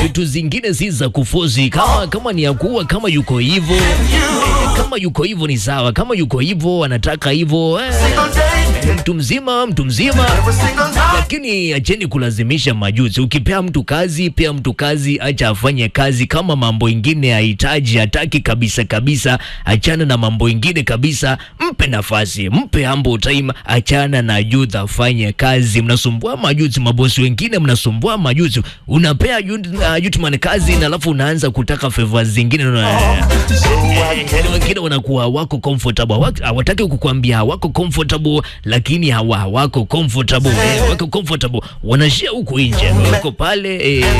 vitu zingine si za kufozi. Kama kama ni ya kuua, kama yuko hivyo eh, kama yuko hivyo ni sawa, kama yuko hivyo anataka hivyo eh, mtu mzima mtu mzima lakini acheni kulazimisha majuzi. Ukipea mtu kazi, pea mtu kazi, acha afanye kazi. Kama mambo ingine hahitaji, hataki kabisa kabisa, achana na mambo ingine kabisa, mpe nafasi, mpe ambo time, achana na youth afanye kazi. Mnasumbua majuzi, mabosi wengine mnasumbua majuzi. Unapea youth, uh, youthman kazi na alafu unaanza kutaka favors zingine na Yaani wengine wanakuwa hawako comfortable, Hawa- hawataki kukuambia hawako comfortable, lakini hawa hawako comfortable eh, wako comfortable, wanashia huku nje, wako pale eh,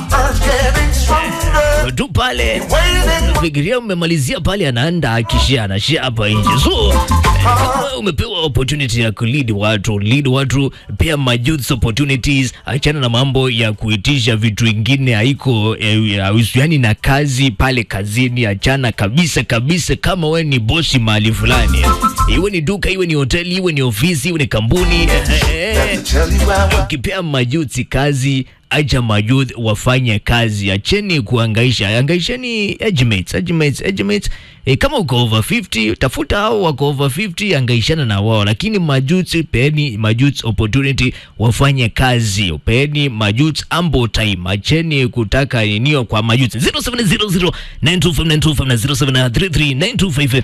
tu pale fikiria umemalizia pale, anaenda akishia anashia hapa nje. So eh, kama wewe umepewa opportunity ya kulead watu, lead watu, pia majuth opportunities. Achana na mambo ya kuitisha vitu vingine, haiko eh, hahusiani na kazi pale kazini. Achana kabisa kabisa. Kama wewe ni bosi mahali fulani, iwe ni duka, iwe ni hoteli, iwe ni ofisi, iwe ni kampuni eh, eh, eh. Ukipea majuti kazi, acha majuti wafanye kazi, acheni kuangaisha, angaisheni edgemates, edgemates, edgemates. E, kama uko over 50 tafuta hao wako over 50, angaishana na wao, lakini majuti, peeni majuti opportunity wafanye kazi, peeni majuti ambo time, acheni kutaka ninio kwa majuti 0700 925 na 0733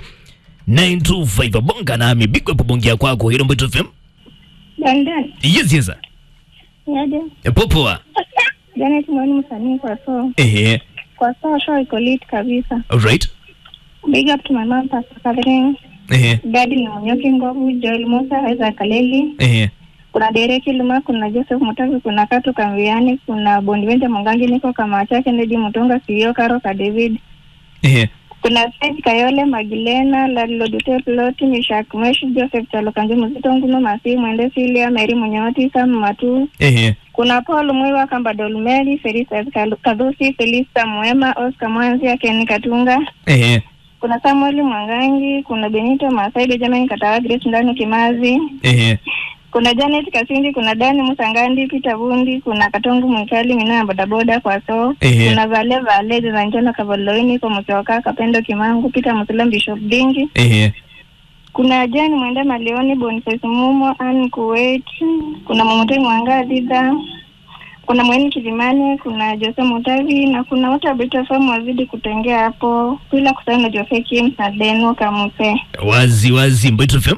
925 bonga nami bigwe pobongia kwako hilo Mbito FM. London. Yes, yes. sir. Yaje. E, Popoa. Janet mwani msanii kwa so. Ehe. Kwa so show iko lit kabisa. Alright. Big up to my mom Pastor Catherine. Ehe. Daddy na Nyoki Ngovu, Joel Musa, Isaac Kaleli. Ehe. Kuna Derek Luma, kuna Joseph Mutavi, kuna Katu Kamviani, kuna Bondivente Mwangangi, niko kama chake Ndedi Mutunga, CEO Karo ka David. Ehe. Kuna Sage Kayole, Magilena, Ladlo Dute Ploti, Mishak Mesh, Joseph Talokanji Mzito Nguno, Masi Mwende Silia, Mary Munyoti, Sam Matu. Ehe. Kuna Paul Mwiwa, Kamba Dolmeri, Felisa Kadhusi, Felista Mwema, Oscar Mwanzia, Ken Katunga. Ehe. Kuna Samuel Mwangangi, kuna Benito Masai, Benjamin Katawa, Grace Ndani Kimazi. Ehe. Kuna Janet Kasindi, kuna Dani Musangandi, Peter Bundi, kuna Katongo Mwikali, Mina ya bodaboda kwa so. Ehe. Kuna Vale Vale, Zanjana Kavaloini, kwa Museoka, Kapendo Kimangu, Peter Musulam, Bishop Dingi. Ehe. Kuna Jane Mwenda Malioni, Boniface Mumo, Ann Kuwait, kuna Momotoi Mwanga Dhidha, kuna Mweni Kilimani, kuna Jose Mutavi na kuna wote wa Beta FM wazidi kutengea hapo, bila kusahau na Jose Kim na Deno Kamuse. Wazi wazi Mbito FM.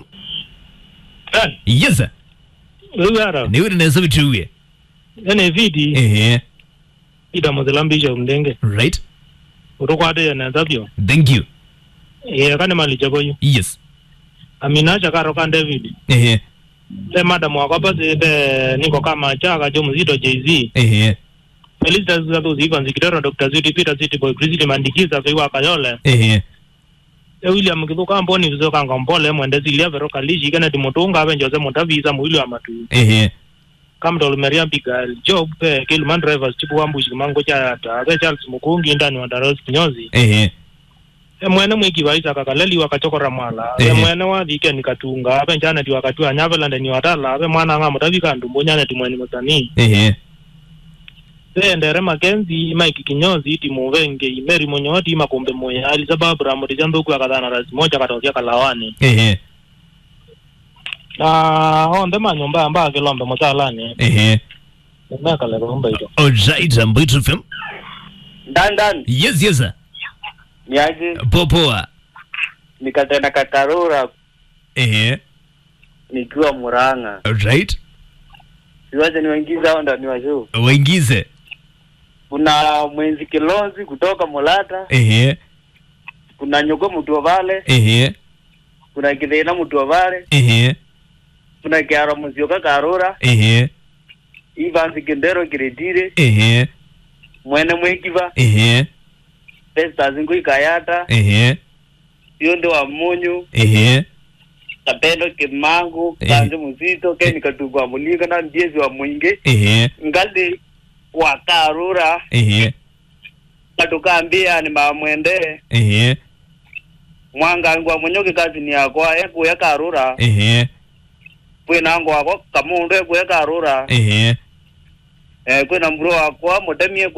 Dan, Yes. sir. wewe ara Ni wewe naweza vituwe. ene vidi Ehe. ida muzilambisha mndenge Right. utokwate yana zabyo Thank you. ye kane mali chakoyo Yes. amina chakaro kan david Ehe. le madam wako basi de niko kama chaka jo mzito jz Ehe. felicitas zatu ziva nzikitero dr ziti peter ziti boy krisiti mandikiza fiwa kayole Ehe. e william kithuka mboni vizo kanga mpole mwende zilia vero kalishi kene timotunga abe njose mutavisa mwili wa matu Ehe. kamtol meria bigal job pe kilman drivers chipu wambushi kimango cha ta abe charles mukungi ndani wa daros kinyozi Ehe. emwene mwikivaisa kakaleli wakachokora mwala Ehe. emwene wathike nikatunga ape njaneti wakatua nyavelande ni watala ape mwana ng'a mutavika ndumbu nyaneti mweni musanii Ehe. seendere makenzi maiki kinyozi iti muvenge imeri munyoti imakumbe muya alisababu ramuri chandhuku akathana rasi moja katosia kalawani Ehe. na onthe manyumba amba akilombe musalani Ehe. mekaleka umba ito Alright, Mbito FM. ndandan Yes, yes. sir. niaje Popoa. nikatena katarura Ehe. nikiwa Murang'a Alright. siwache niwaingiza hao ndani wa show Waingize. kuna mwenzi kilonzi kutoka Mulata Ehe. kuna nyoko mtu vale Ehe. kuna kithina mtu vale Ehe. kuna kiaro muzioka karura Ehe. ivanzi kindero kiretire Ehe. mwene mwekiva Ehe. pesta zingu ikayata Ehe. sionde wa munyu Ehe. kapendo kimangu Eh. kanje muzito keni katugwa mulinga na ndiezi wa mwinge Ehe. ngalde wa karura Ehe. katukambia ni mamwende Ehe. mwangangwa munyoke kazi ni yakwa ekuya karura Ehe. kwinango wako kamundu ekuya karura Ehe. eh kwina mburo wakwa mutemie